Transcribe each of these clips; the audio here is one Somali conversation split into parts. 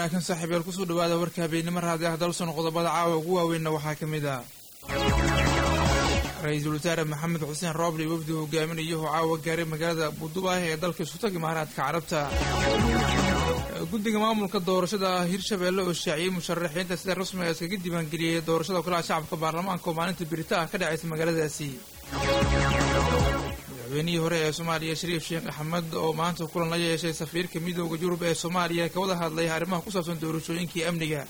wanaagsan saaxiibyaal kusoo dhawaada warka habeenimo raadi ah dalson qodobada caawa ugu waaweynna waxaa ka mid ah ra-iisul wasaare maxamed xuseen rooble iyo wafdi hogaaminayo oo caawa gaaray magaalada budubaah ee dalka isutag imaaraadka carabta guddiga maamulka doorashada hirshabeelle oo shaaciyey musharaxiinta sida rasmiga iskaga diiwaangeliyey doorashada golaha shacabka baarlamaanka oo maalinta birita ah ka dhacaysa magaaladaasi madaxweynihii hore ee soomaaliya shariif sheekh axmed oo maanta kulan la yeeshay safiirka midooda yurub ee soomaaliya ka wada hadlay arrimaha ku saabsan doorashooyinkii amniga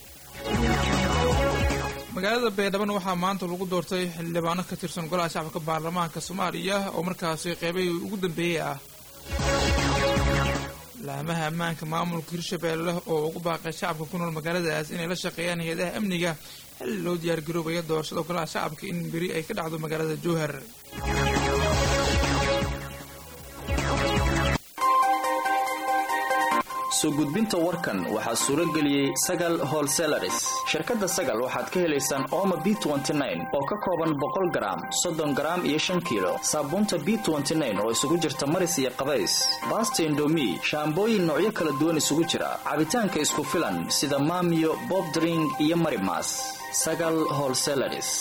magaalada baydhaban waxaa maanta lagu doortay xildhibaano ka tirsan golaha shacabka baarlamaanka soomaaliya oo markaasi qeybay ugu dambeeyey ah laamaha ammaanka maamulka hirshabeelle oo ugu baaqay shacabka ku nool magaaladaas inay la shaqeeyaan hay-adaha amniga xilli loo diyaargaroobaya doorashada golaha shacabka in beri ay ka dhacdo magaalada jowhar soo gudbinta warkan waxaa suuro geliyey sagal holselaris shirkadda sagal waxaad ka helaysaan ooma b oo ka kooban boqol garaam soddon garaam iyo shan kiilo saabuunta b oo isugu jirta maris iyo qabays baasta indomi shaambooyin noocyo kala duwan isugu jira cabitaanka isku filan sida maamiyo bobdring iyo marimas sagal holselaris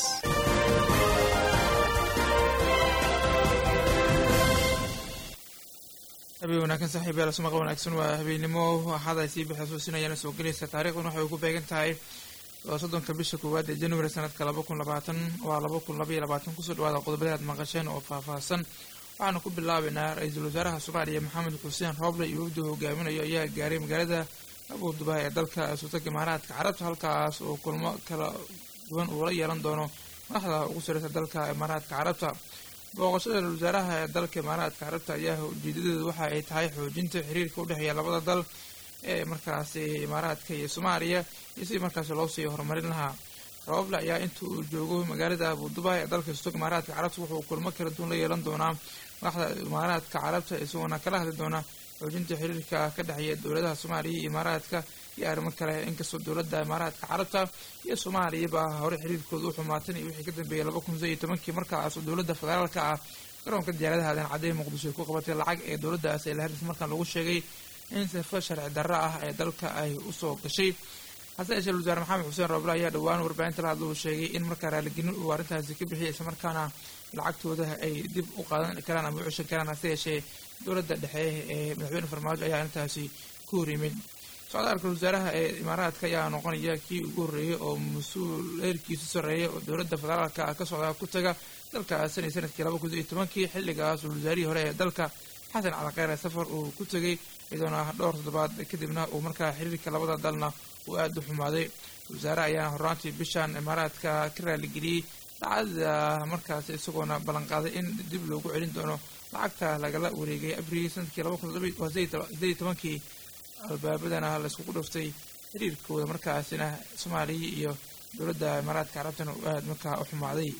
habeen wanaagsan saaxiibayaal sumaqal wanaagsan waa habeennimo axad ay sii bixisuusinayaan soo gelaysa taarikhdan waxay ugu beegan tahay waa soddonka bisha koowaad ee january sanadka laba kun labaatan waa laba kun labaiyo labaatan kusoo dhawaada qodobada aad maqasheen oo faahfaahsan waxaanu ku bilaabaynaa ra-iisul wasaaraha soomaaliya maxamed xuseen rooble iyo wafdi hogaaminayo ayaa gaaray magaalada abudubaha ee dalka sultanka imaaraadka carabta halkaas oo kulmo kala duwan uu la yeelan doono madaxda ugu sareysa dalka imaaraadka carabta booqashada ra-isul wasaaraha ee dalka imaaraadka carabta ayaa ujeedadeedu waxa ay tahay xoojinta xiriirka udhexeeya labada dal ee markaasi imaaraadka iyo soomaaliya iyo sidii markaasi loo sii horumarin lahaa rooble ayaa inta uu joogo magaalada abudubaha ee dalka sutog imaaraadka carabta wuxuu kulmo kala duwan la yeelan doonaa madaxda imaaraadka carabta isagoona kala hadli doona xoojinta xiriirka ka dhexeeya dowladaha soomaaliya iyo imaaraadka iyo arrimo kale inkastoo dowladda imaaraadka carabta iyo soomaaliyaba hore xiriirkooda u xumaatan iyo wixii ka dambeeyay laba kun saiyo tobankii markaasoo dowladda federaalka ah garoonka diyaaradaha aadan cadday muqdisho ay ku qabatay lacag ee dowladdaas ee laharis markaan lagu sheegay in sifo sharci darro ah ee dalka ay usoo gashay hase yeeshee wasaare maxamed xuseen rooble ayaa dhowaan warbaahinta la hadla uu sheegay in markaa raaligelin uu arrintaasi ka bixiyay islamarkaana lacagtooda ay dib u qaadan karaan ama u ceshan karaan hase yeeshee dowladda dhexe ee madaxweyne farmaajo ayaa arrintaasi ku hor yimid socdaalka wasaaraha ee imaaraadka ayaa noqonaya kii ugu horreeyay oo mas-uul heerkiisu sarreeya oo dowladda federaalka ka socdaa ku taga dalkaas sanay sanadkii laba kun iyo tobankii xilligaas uu wasaarihii hore ee dalka xasan calaqeyre safar uu ku tegay iyadoona dhowr toddobaad kadibna uu markaa xiriirka labada dalna uu aada u xumaaday wasaare ayaa horaantii bishan imaaraadka ka raaligeliyey lacagda markaas isagoona ballanqaaday in dib loogu celin doono lacagta lagala wareegay abriil sanadkii laba kun sideed iyo tobankii albaabadana layskugu dhuftay xiriirkooda markaasina soomaaliya iyo dowladda imaaraadka carabtana uu aada markaa u xumaaday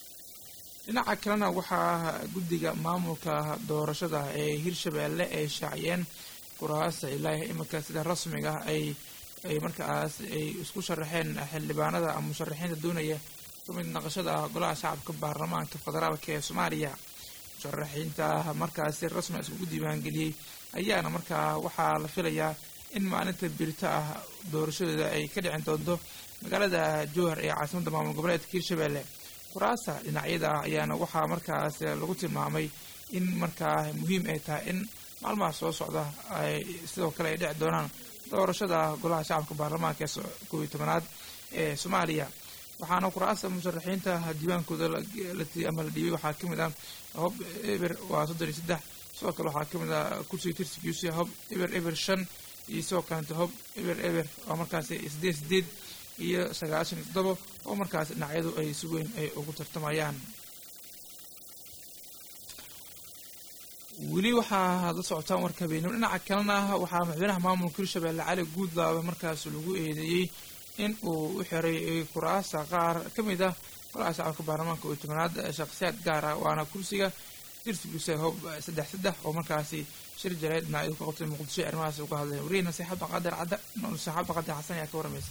dhinaca kalena waxaa guddiga maamulka doorashada ee hirshabeelle ay shaaciyeen kuraasta ilaa iminka sida rasmiga ay ay markaas ay isku sharaxeen xildhibaanada ama musharaxiinta doonaya kamid naqashada golaha shacabka baarlamaanka federaalka ee soomaaliya musharaxiinta markaasi rasmi iskugu diiwaangeliyey ayaana markaa waxaa la filayaa in maalinta birito ah doorashadooda ay ka dhicin doonto magaalada jowhar ee caasimadda maamul goboleedka hirshabeelle kuraasta dhinacyada ah ayaana waxaa markaas lagu tilmaamay in markaa muhiim ay tahay in maalmaha soo socda ay sidoo kale ay dhici doonaan doorashada golaha shacabka baarlamaanka ee koob iyo tobanaad ee soomaaliya waxaana kuraasta musharaxiinta diiwaankooda ama la dhiibay waxaa kamid ah hob eber waa soddon iyo saddex sidoo kale waxaa kamid ah kursiga tirsigiisa hob eber eber shan iyo sidoo kalenta hob eber eber oo markaasi sideed sideed iyo sagaashan iyo toddoba oo markaas dhinacyadu ay si weyn ay ugu tartamayaan weli waxaa la socotaan warka habeenimo dhinaca kalena waxaa madaxweynaha maamulka hirshabeelle cali guudlaaba markaas lagu eedeeyey in uu u xiray kuraasta qaar ka mid ah golaha shacabka baarlamaanka oo tobanaad shakhsiyaad gaar ah waana kursiga dirsiguse hob saddex saddex oo markaasi shir jareed dhinacyadu ka qabtay muqdisho arrimahaas uga hadleen wariye nasiixad baqadir cadda nasiixad baqadir xasan ayaa ka waramaysa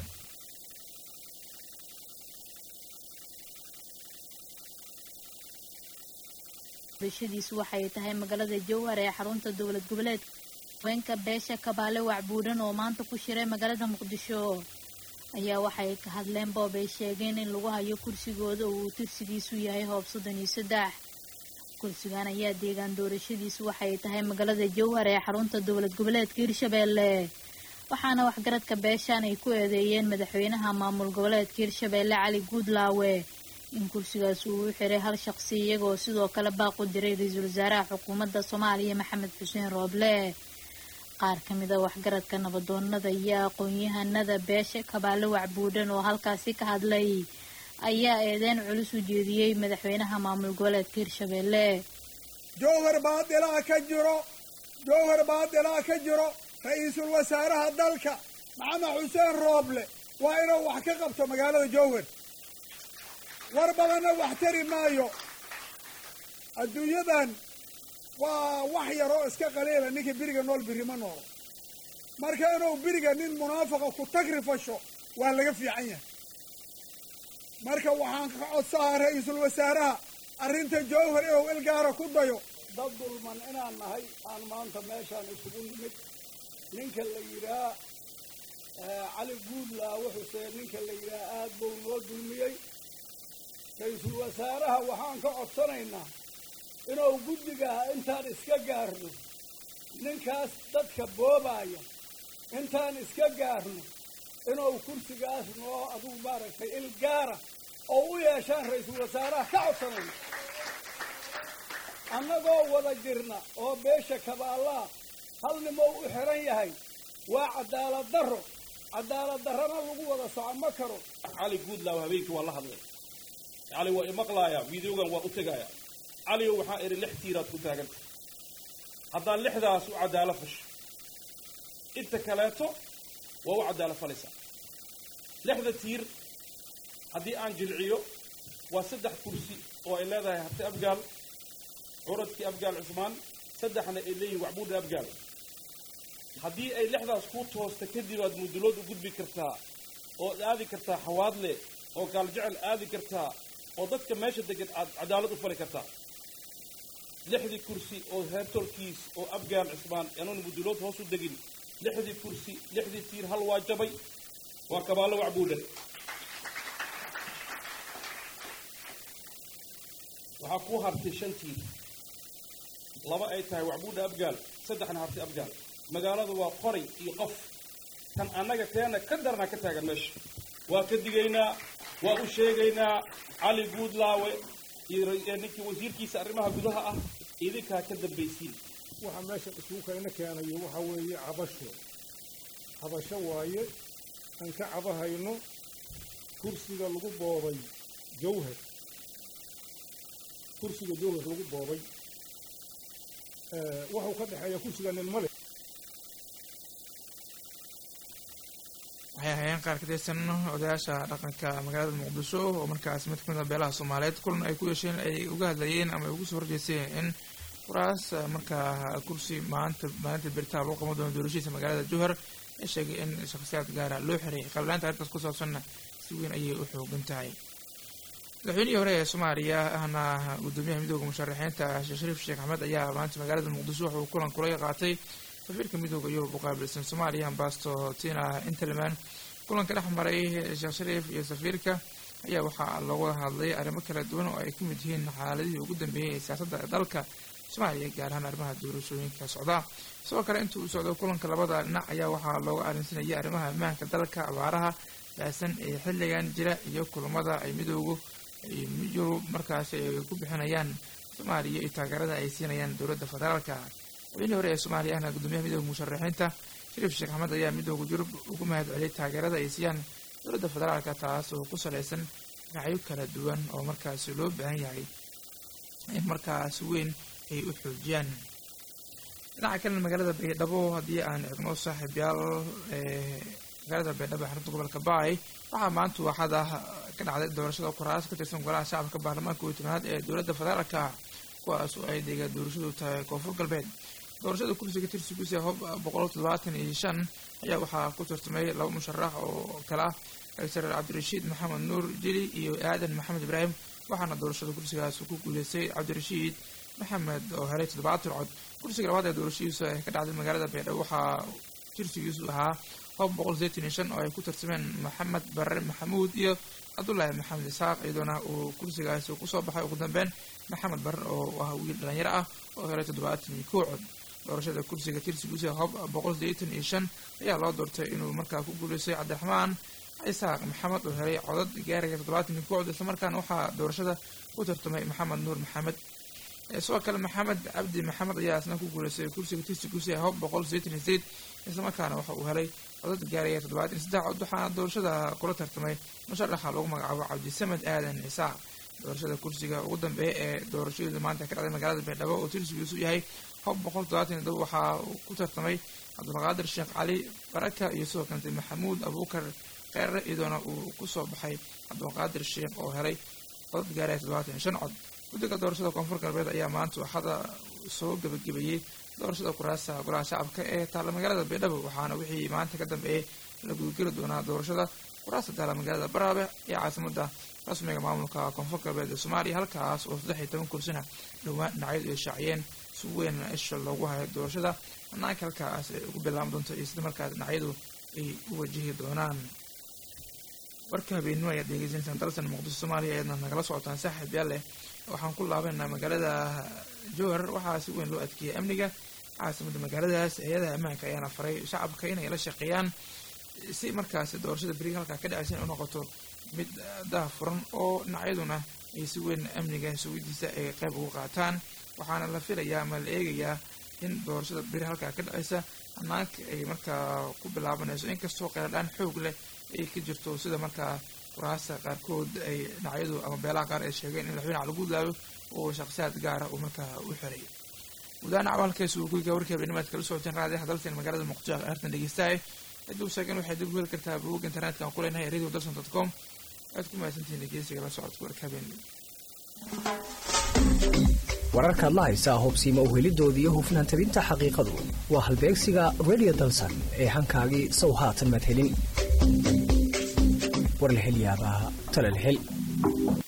bashadiisu waxay tahay magaalada jowhar ee xarunta dowlad goboleedka haweenka beesha kabaale wacbuudhan oo maanta ku shiray magaalada muqdisho ayaa waxay ka hadleen boob ay sheegeen in lagu hayo kursigooda oo uu tirsigiisu yahay hoob soddon iyo saddex kursigan ayaa deegaan doorashadiisu waxay tahay magaalada jowhar ee xarunta dowlad goboleedka hirshabeelle waxaana waxgaradka beeshaan ay ku eedeeyeen madaxweynaha maamul goboleedka hirshabeelle cali guudlaawe in kursigaas uu u xiray hal shaqsi iyagoo sidoo kale baaq u diray ra-iisul wasaaraha xukuumadda soomaaliya maxamed xuseen rooble qaar ka mid a waxgaradka nabadoonada iyo aqoon-yahanada beesha kabaale wacbuudhan oo halkaasi ka hadlay ayaa eedeyn culus u jeediyey madaxweynaha maamul goboleedka hirshabeelle jowhar baadilaa ka jiro jowhar baadilaa ka jiro ra-iisul wasaaraha dalka maxamed xuseen rooble waa inuu wax ka qabto magaalada jowhar war badanna wax tari maayo adduunyadan waa wax yaroo iska qaliila ninka biriga nool biri ma noolo marka inuu biriga nin munaafaqa ku tagrifasho waa laga fiican yahay marka waxaan ka codsahaa ra-iisul wasaaraha arrinta jowhar inuu ilgaara ku dayo dad dulman inaan nahay aan maanta meeshaan isugu nimid ninka la yidhaah cali guudlaawe xuseen ninka la yidhaah aad buu noo dulmiyey ra-iisul wasaaraha waxaan ka codsanaynaa inuu guddigaha intaan iska gaarno ninkaas dadka boobaaya intaan iska gaarno inuu kursigaas noo adugu maaragtay il gaara oo u yeeshaan ra-iisul wasaaraha ka codsanayna annagoo wada jirna oo beesha kabaallaa hal nimoo u xiran yahay waa cadaalad darro cadaalad darrana lagu wada soco ma karo cali guudlaaw habeenkii waa la hadlay cali waa imaqlaaya videogan waa u tegaaya caliyo waxaa idhi lix tiiraad ku taaganta haddaad lixdaas u caddaalo fasho inta kaleeto waa u caddaalo falaysaa lixda tiir haddii aan jilciyo waa saddex kursi oo ay leedahay harti abgaal curadkii abgaal cusmaan saddexna ay leeyihin wacbuudha abgaal haddii ay lixdaas kuu toosta kadib aad mudulood u gudbi kartaa ood aadi kartaa xawaadle oo gaaljecel aadi kartaa oo dadka meesha degan aad cadaalad u fali kartaa lixdii kursi oo heertolkiis oo abgaal cusmaan anuun mudulood hoos u degin lixdii kursi lixdii tiir hal waa jabay waa kabaallo wacbuudhan waxaa kuu hartay shan tiir laba ay tahay wacbuudha abgaal saddexna hartay abgaal magaaladu waa qoray iyo qof kan annaga teena ka darnaa ka taagan meesha waa ka digaynaa waa u sheegaynaa cali guudlaawe iyo ninkii wasiirkiisa arrimaha gudaha ah idinkaa ka dambaysiin waxa meesha isugu kayna keenayo waxaa weeye cabasho cabasho waaye aan ka cabahayno kursiga lagu boobay jawhar kursiga jawhar lagu boobay waxuu ka dhexeeya kursiga nin male waxay ahaayeen qaar ka tirsan odayaasha dhaqanka magaalada muqdisho oo markaas mid kamid a beelaha soomaaliyeed kulan ay ku yeesheen ay uga hadlayeen ama ay ugu soo horjeesteen in kuraas markaa kursi maanta maalinta beritaa lagu qaban doono doorashadiisa magaalada jowhar ee sheegay in shakhsiyaad gaara loo xiray qalbilaanta arrintaas ku saabsanna si weyn ayay u xoogan tahay madaxweynihii hore ee soomaaliya ahna gudoomiyaha midooda musharaxiinta sheekh shariif sheekh axmed ayaa maanta magaalada muqdisho wuxuu kulan kula qaatay safiirka midooda yurub u qaabilsan soomaaliya ambasto tina interman kulanka dhex maray sheekh shariif iyo safiirka ayaa waxaa looga hadlay arrimo kala duwan oo ay ka mid yihiin xaaladihii ugu dambeeyey ee siyaasadda dalka soomaaliya gaar ahaan arrimaha doorashooyinka socda sidoo kale intii uu socdo kulanka labada dhinac ayaa waxaa looga arrinsanayay arrimaha ammaanka dalka abaaraha baasan ee xilligan jira iyo kulamada ay midoogu yurub markaasi ay ku bixinayaan soomaaliya iyo taageerada ay siinayaan dowladda federaalka madaxweynihii hore ee soomaaliya ahna gudoomiyaha midooda musharaxiinta shariif sheekh axmed ayaa midooda yurub ugu mahad celiyay taageerada ay siiyaan dowladda federaalka taas oo ku salaysan dhinacyo kala duwan oo markaasi loo baahan yahay in markaas weyn ay u xoojiyaan dhinaca kalena magaalada baydhabo haddii aan eegno saaxiibyaal magaalada baydhabo ee xarunta gobolka baay waxaa maanta waaxada ka dhacday doorashada kuraas ka tirsan golaha shacabka baarlamaanka kooiyi tobnaad ee dowladda federaalka kuwaas oo ay deega doorashadu tahay koonfur galbeed doorashada kursiga tirsigiisa hob boqol toddobaatan iyo shan ayaa waxaa ku tartamay laba musharax oo kale ah doctor cabdirashiid maxamed nuur jili iyo aadan maxamed ibraahim waxaana doorashada kursigaas ku guuleystay cabdirashiid maxamed oo helay toddobaatan cod kursiga labaad ee doorashadiisu ay ka dhacday magaalada baydhabo waxaa tirsigiisu ahaa hob boqol sideetan iyo shan oo ay ku tartameen maxamed barre maxamuud iyo cabdullaahi maxamed isaaq iyadoona uu kursigaasi kusoo baxay ugu dambeyn maxamed barre oo ah wiil dhalinyaro ah oo helay toddobaatan iyo kow cod doorashada kursiga tirsigiisa hob boqol sideetan iyo shan ayaa loo doortay inuu markaa ku guuleystay cabdiraxmaan isaaq maxamed oo helay codad gaaraya toddobaatan iyo kow cod islamarkaana waxaa doorashada ku tartamay maxamed nuur maxamed sidoo kale maxamed cabdi maxamed ayaa isna ku guuleystay kursiga tirsigiisa hob boqol sideetan iyo sideed islamarkaana waxa uu helay codad gaaraya toddobaatan iyo saddex cod waxaana doorashada kula tartamay musharaxa lagu magacaabo cabdisamed aadan cisaaq doorashada kursiga ugu dambeeya ee doorashadooda maanta ka dhacday magaalada baydhabo oo tirsigiisu yahay hob boqol toddobaatan iyo todoba waxaa ku tartamay cabdulqaadir sheekh cali baraka iyo sidoo kalete maxamuud abuukar kheere iyadoona uu kusoo baxay cabdulqaadir sheekh oo helay codad gaaraya toddobaatan iyo shan cod guddiga doorashada koonfur galbeed ayaa maanta waxada soo gebagabeeyey doorashada kuraasta golaha shacabka ee taalla magaalada baydhabo waxaana wixii maanta ka dambeeyey la gudageli doonaa doorashada kuraasta taalla magaalada baraabe ee caasimada rasmiga maamulka koonfur galbeed ee soomaaliya halkaas oo saddex iyo toban kursina dhowaan dhinacyadu ay shaaciyeen si weyn isha loogu hayo doorashada hanaanka halkaas ay ugu bilaaban doonto iyo sida markaa dhinacyadu ay u wajihi doonaan warka habeenimo ayaad dhegeysanaysaan dalsan muqdisho soomaaliya ayaadna nagala socotaan saaxiib yaal leh waxaan ku laabaynaa magaalada jowhar waxaa si weyn loo adkeeyay amniga caasimada magaaladaas hay-adaha ammaanka ayaana faray shacabka inay la shaqeeyaan si markaasi doorashada beriga halkaa ka dhacaysa in u noqoto mid daha furan oo dhinacyaduna ay si weyn amniga sugidiisa ay qayb ugu qaataan waxaana la filayaa ama la eegayaa in doorashada beri halkaa ka dhacaysa hanaanka ay markaa ku bilaabanayso inkastoo qeeladhaan xoog leh ay ka jirto sida markaa kuraasta qaarkood ay dhinacyadu ama beelaha qaar ay sheegeen in madaxweyne cali guudlaayo oo shakhsiyaad gaara uu markaa u xiray gudahaan cawaalkaas uu kuyiga warkii habeennimaad kala socoteen raadiyaha dalteen magaalada muqdisho aartan dhegeystahay cidduu sheegeen waxay dib u heli kartaa bogog internetka aan ku leenahay radio dalson dot com aad ku mahadsantihiin dhegeysiga la socodka warka habeenimo wararkaad la haysaa hobsiima uhelidooda iyo hufnaan tabinta xaqiiqadu waa halbeegsiga radio dalsan ee hankaagii sow haatan madhelin war la hel yaabaa tala la hel